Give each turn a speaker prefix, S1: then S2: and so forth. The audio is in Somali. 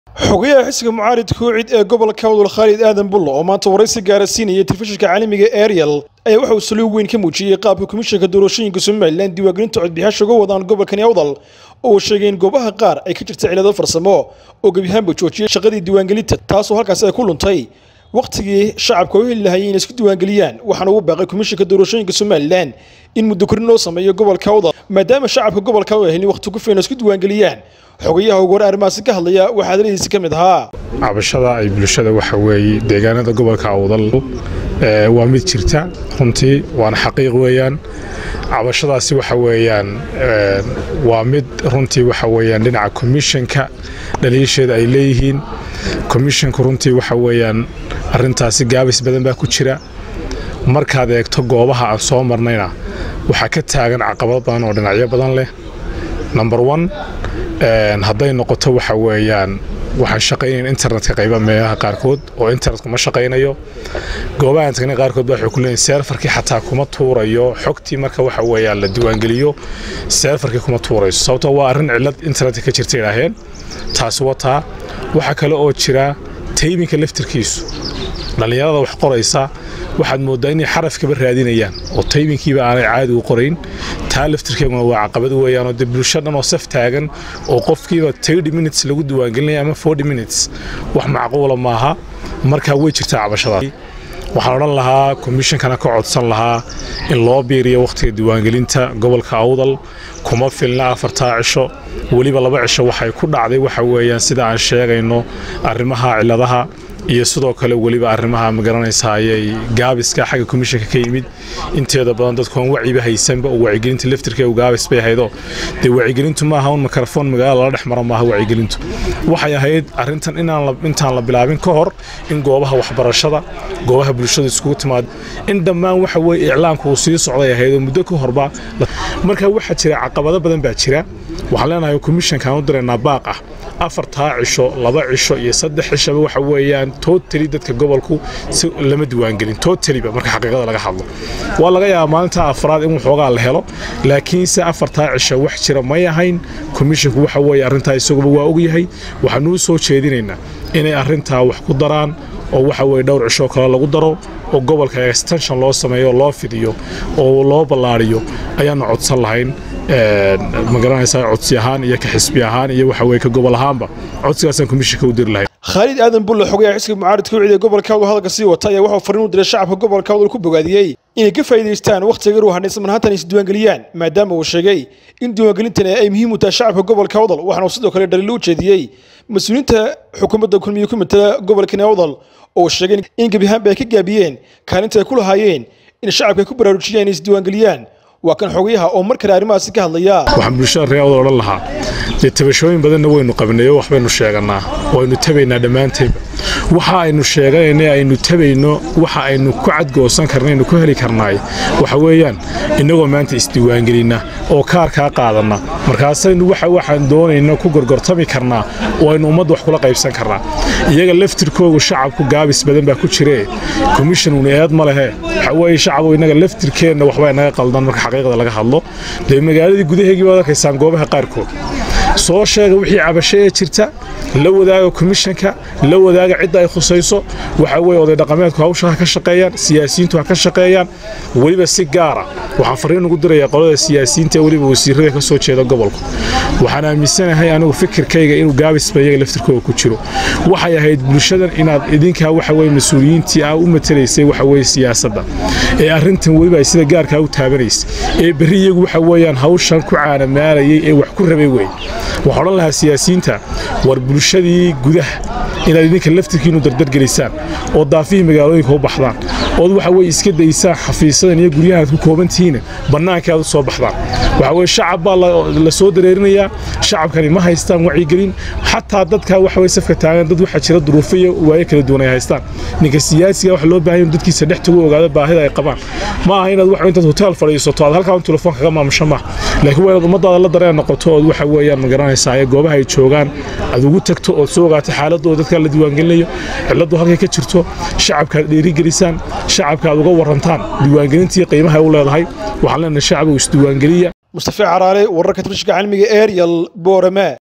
S1: xogayaha xisbiga mucaaridka kuucid ee gobolka wadal khaalid aadan bullo oo maanta waraysi gaara siinaya telefishinka caalamiga ariel ayaa waxa uu saliig weyn ka muujiyey qaabka komishanka doorashooyinka somalilan diiwaangelinta codbixiyaasha uga wadaan gobolkani awdal oo uu sheegay in goobaha qaar ay ka jirta cilado farsamo oo gebiahaanba joojiyey shaqadii diiwaangelinta taasoo halkaasi ay ku luntay wakhtigii shacabka u heli lahayay inay isku diiwaangeliyaan waxaana ugu baaqay komishanka doorashooyinka somalilan in muddo korin loo sameeyo gobolka awdal maadaama shacabka gobolka u helin wakhti ku filan isku diiwaangeliyaan xogayaha ugu hore arrimahaasi ka hadlaya waxaa hadaladiisi ka mid ahaa
S2: cabashada ay bulshada waxa weeye deegaanada gobolka awdal waa mid jirta runtii waana xaqiiq weeyaan cabashadaasi waxa weeyaan waa mid runtii waxa weeyaan dhinaca komishanka dhaliisheeda ay leeyihiin komishanku runtii waxa weeyaan arrintaasi gaabis badan baa ku jira markaad eegto goobaha aan soo marnayna waxaa ka taagan caqabado badan oo dhinacyo badan leh number one hadday noqoto waxa weeyaan waxaan shaqaynayn internetka qayba meelaha qaarkood oo internetku ma shaqaynayo goobahan tagna qaarkood baa waxay ku leeyihin seerfarkii xataa kuma tuurayo xogtii marka waxa weeyaan la diiwaangeliyo seerfarkii kuma tuurayso sababtoo waa arrin cillad internetka ka jirta idhaaheen taasi wataa waxaa kale oo jira tayminka laftirkiisu dhallinyarada wax qoraysa waxaad mooddaa inay xarafkaba raadinayaan oo tayminkiiba aanay caadi u qorayn taa laftirkeeguna waa caqabad weeyaanoo dee bulsho dhan oo saf taagan oo qofkiiba tirty minutes lagu diiwaangelinaya ama forty minutes wax macquula maaha markaa way jirtaa cabashadaas waxaan odhan lahaa komishankana ka codsan lahaa in loo biiriyo wakhtiga diiwaangelinta gobolka awdal kuma filna afartaa cisho weliba laba cisho waxay ku dhacday waxa weeyaan sida aan sheegayno arrimaha cilladaha iyo sidoo kale weliba arrimaha magaranaysa ayay gaabiska xagga komishanka ka yimid inteeda badan dadkuan waciba haysanba oo wacigelinta laftirkeegu gaabis bay ahaydoo dee wacigelintu maaha un mikrofon magaala lala dhex maro maaha wacigelintu waxay ahayd arrintan intaan la bilaabin ka hor in goobaha waxbarashada goobaha bulshada iskugu timaado in dhammaan waxa weye iclaamku uu sii socday ahayd oo muddo ka horba marka waxaa jira caqabado badan baa jira waxaan leenahay komishankaan u diraynaa baaq ah afartaa cisho laba cisho iyo saddex cishaba waxa weeyaan totali dadka gobolku si lama diiwaangelin totaliba marka xaqiiqada laga hadlo waa laga yaabaa maalinta afraad in waxoogaa la helo laakiinse afartaa cisho wax jira may ahayn komishanku waxa weeye arrintaa isaguba waa ogyahay waxaanuu soo jeedinaynaa inay arrintaa wax ku daraan oo waxa weye dhowr cishoo kale lagu daro oo gobolka extension loo sameeyo loo fidiyo oo loo ballaariyo ayaanu codsan lahayn magaranaysaa codsi ahaan iyo ka xisbi ahaan iyo waxa weye ka gobol ahaanba codsigaasaan komishanka u diri lahayn
S1: khaalid aadan bulle xogayaha xisbiga mucaaridka ucid ee gobolka awdal hadalka sii wata ayaa waxuu fariin u diray shacabka gobolka awdal ku bogaadiyey inay ka faa'iidaystaan wakhtiga yar u hadhaysan manhaatan isdiiwaangeliyaan maadaama uu sheegay in diiwaangelintani ay muhiim u tahay shacabka gobolka awdal waxaana uu sidoo kale dhaliilo u jeediyey mas-uuliyiinta xukuumadda kulmiye ku matala gobolkani awdal oo sheegay in gebiahaanba ay ka gaabiyeen kaalinta ay ku lahaayeen in shacabka ay ku baraarujiyaan inay isdiiwaangeliyaan waa kan xogayaha oo mar kale arrimahaasi ka hadlaya
S2: waxaan bulshada reer awdal odhan lahaa dee tabashooyin badanna waynu qabnayo waxbaynu sheegannaa waynu tabaynaa dhammaantayba waxa aynu sheeganayna aynu tabayno waxa aynu ku cadgoosan karnaynu ku heli karnaay waxa weeyaan innagoo maanta isdiiwaangelinna oo kaarkaa qaadanna markaasaynu waxa waxaan doonayna ku gorgortami karnaa oo aynu ummadda wax kula qaybsan karnaa iyaga laftirkoogu shacabku gaabis badan baa ku jiree komishanuna eed ma lehe waxa weeye shacabku innaga laftirkeenna waxbaa inaga qaldan marka xaqiiqda laga hadlo dee magaaladii gudaheegii baad arkaysaan goobaha qaarkood soo sheega wixii cabasho ee jirta la wadaaga komishanka la wadaaga cidda ay khusayso waxa weye oday dhaqameedku hawsha ha ka shaqeeyaan siyaasiyiintu ha ka shaqeeyaan weliba si gaara waxaan fariin ugu dirayaa qolada siyaasiyiinta ee weliba wasiirada ka soo jeeda gobolku waxaan aaminsanahay anigu fikirkayga inuu gaabisba iyaga laftirkooda ku jiro waxay ahayd bulshadan inaad idinkaa waxa weye mas-uuliyiintii ah u matalaysay waxa weye siyaasadda ee arrintan weliba ay sida gaarkaa u taabanaysay ee berri iyagu waxa weeyaan hawshan ku caanamaalayay ee wax ku rabay wey waxaan odhan lahaa siyaasiyiinta war bulshadii gudaha inaad idinka laftirkiinu dardargelisaan oo daafihii magaalooyinka u baxdaan ood waxa weye iska daysaan xafiisadan iyo guryahan aad ku koobantihiina bannaanka aad u soo baxdaan waxa weye shacab baa la soo dareerinayaa shacabkani ma haystaan wacyigelin xataa dadkaa waxa weye safka taagan dad waxaa jira duruufo iyo waayo kala duwan ay haystaan ninka siyaasiga waxa loo baahan inuu dadkiisa dhex tagu ogaado baahida ay qabaan ma aha inaad waxa intaad hotel fadhiisato aad halkaa un telefoon kaga maamusho maaha laakiin waa inaad ummadaada la dareen noqoto ood waxa weeyaan magaranaysaa ee goobaha ay joogaan aad ugu tagto ood soo ogaato xaaladooda dadka la diiwaangelinayo cilladdu halkay ka jirto shacabka aad dhiirigelisaan shacabka aad uga warantaan diiwaangelintii qiimaha ay u leedahay waxaan leenahay shacbigu isdiiwaangeliya
S1: mustafa caraale wararka telefishinka caalamiga ariel boorame